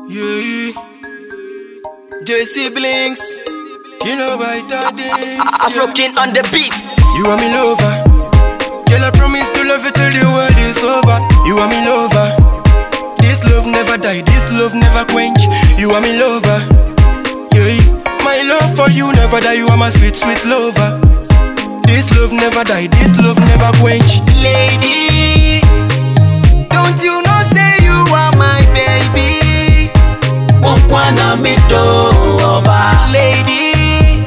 Yeah. JC Blinks. Kilo by Tade. Afro King on the beat. You are me lover. Girl, I promise to love you till the world is over. You are me lover. This love never die, this love never quench. You are me lover. Yeah. My love for you never die, you are my sweet, sweet lover. This love never die, this love never quench. Lady, don't you know say you are my baby? Mokwana mito oba. Lady,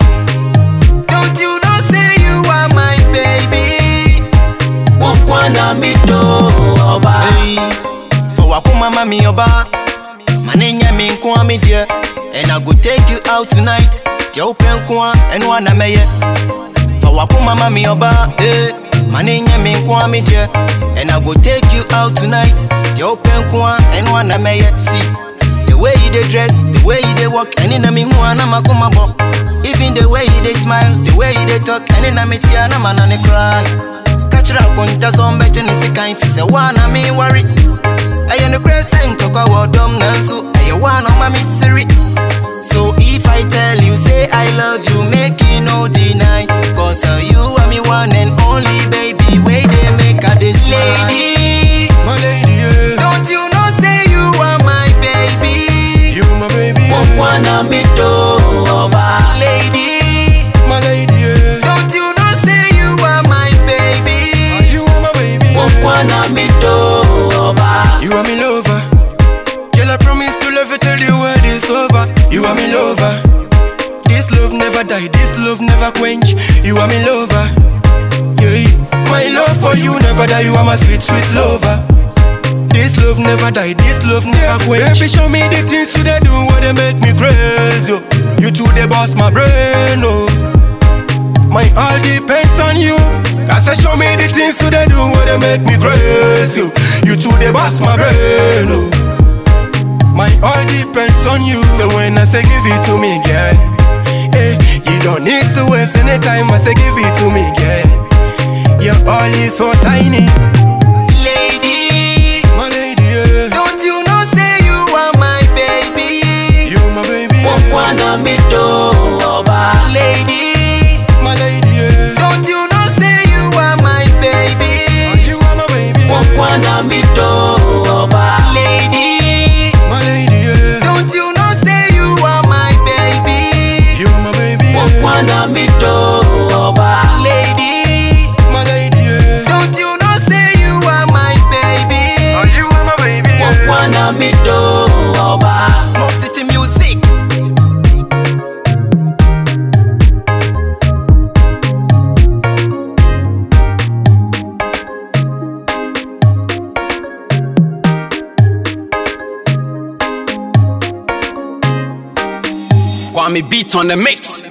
don't you know say you are my baby? Mokwana mito oba. Hey, for wakuma mami oba, manenya me nkwa me dear, and I go take you out tonight. Je open kwa and wana meye. For wakuma mami oba, eh, manenya me nkwa me dear, and I go take you out tonight. Je open kwa and wana meye. See. The way you dey dress, the way you dey walk, and in a me who ana makoma bo. Even the way you dey smile, the way you dey talk, and in a me tia na man on cry. Kachira konta so mbeje ne sikan fi se wana me worry. Aye no crescent to go wodom nanso, aye wana ma me siri. So if I tell you say I love you, make you no deny. Cause uh, you are me one and only baby, way they make a this lady. My lady, yeah. Don't you know say you are my baby? You my baby, Mokwana mito oba. lady. My lady, yeah. Don't you know say you are my baby? You are my baby. Mokwana mito oba. You are me lover. Girl, I promise to love you till the world is over. You are me lover. This love never die, this love never quench. You are me lover. Yeah. My love for you never die, you are my sweet, sweet lover. This love never die, this love never quench. Baby, show me the things you they do, what they make me crazy. oh. You two, they boss my brain, oh. My all depends on you. I say show me the things you they do where they make me crazy. You two they boss my brain. Oh. My all depends on you. So when I say give it to me, girl, eh, you don't need to waste any time. I say give it to me, girl. Your all is so tiny. Lady, my lady, yeah. Don't you know say you are my baby? You my baby. yeah. Mokwana mito oba. Lady, my lady, yeah. Don't you know say you are my baby? You are my baby. Mokwana mito oba. Lady, my lady, yeah. Don't you know say you are my baby? You are my baby. Mokwana mito oba. Lady, my lady, yeah. Don't you know say you are my baby? You are my baby. Mokwana mito oba. Smoke City Music. Kwame beat on the mix.